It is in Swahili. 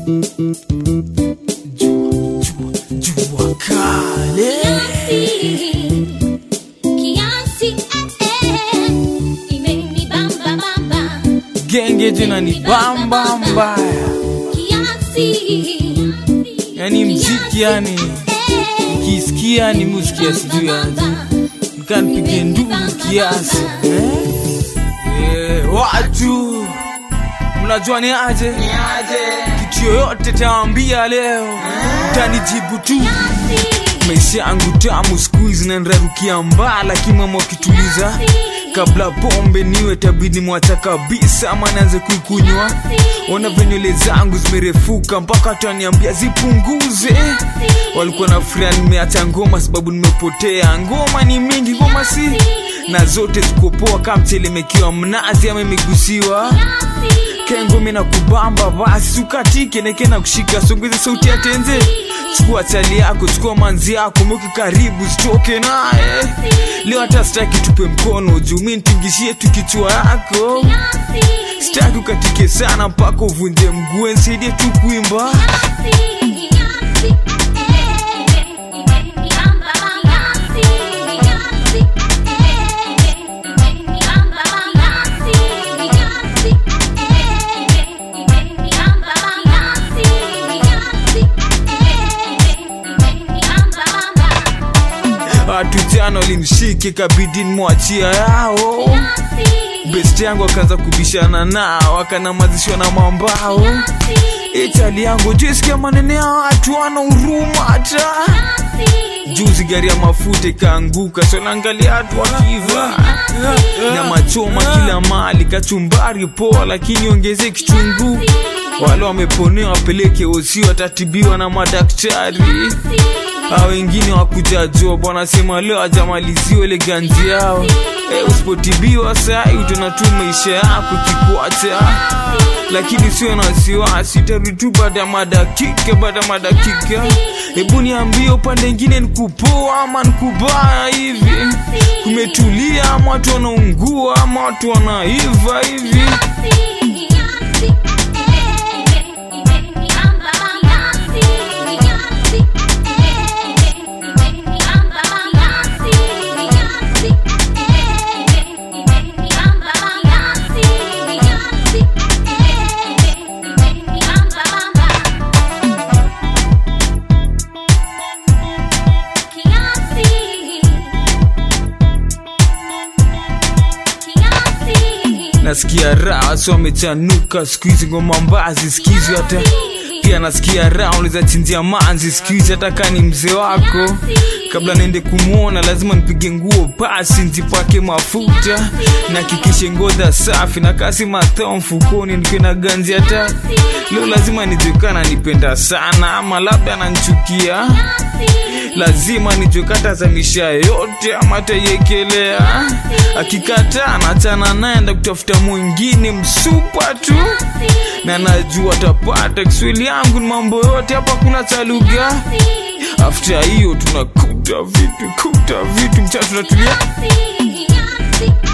Jua, jua, jua kale. Kiasi, eh, eh, imenibamba bamba. Genge jina ni bamba mbaya, Kiasi, yani mziki yani ukisikia ni muziki sijui aje, mkanipige ndugu kiasi eh? Eh, watu mnajua ni aje kitu yoyote tawambia leo mtanijibu tu maisha yangu tamu siku hizi nanrarukia mbaa lakini mama wakituliza kabla pombe niwe tabidi mwacha kabisa ama naanze kuikunywa ona venywele zangu zimerefuka mpaka taniambia zipunguze walikuwa na furia nimeacha ngoma sababu nimepotea ngoma ni mingi ngoma si na zote zikopoa kama mtelemekiwa mnazi ama imegusiwa kengome na kubamba basi ukatike neke na kushika songeze sauti ya tenze chukua chali yako chukua manzi yako mweke karibu sitoke naye leo hata sitaki tupe mkono juu mi ntingishie tu kichwa yako sitaki ukatike sana mpaka uvunje mguu nsaidie tu kuimba watu jana walimshike kabidi nimwachia yao best yangu akaanza kubishana nao akanamazishwa na mambao itali yangu jisikia manene ya watu wana huruma hata juzi gari ya mafuta ikaanguka sonaangalia watu wakiva na machoma kila mali kachumbari poa lakini ongeze kichungu wale wameponewa wapeleke osi watatibiwa na madaktari a wengine wakuja job wanasema leo ajamaliziwa ile ganzi yao e, usipotibiwa sai utaona tu maisha yako kikwata lakini sio na wasiwasi tarudi tu baada ya madakika baada ya madakika hebu niambie upande ingine nikupoa ama nikubaya hivi kumetulia ama watu wanaungua ama watu wanaiva hivi nasikia raha so wamechanuka siku hizi ngoma mbazi sikizi hata pia nasikia raha unaweza chinjia manzi siku hizi hata kaa ni mzee wako kabla niende kumwona lazima nipige nguo pasi ntipake mafuta nakikishe ngodha safi na kasi mathao mfukoni nikiwe na ganzi hata leo lazima nijuekana nipenda sana ama labda ananchukia lazima nijokata za misha yote ama taiekelea akikataa nachana naenda kutafuta mwingine msupa tu na najua tapata kiswahili yangu ni mambo yote hapa kuna cha lugha afta hiyo tunakuta vitu kuta vitu mcha tunatulia Kiasi,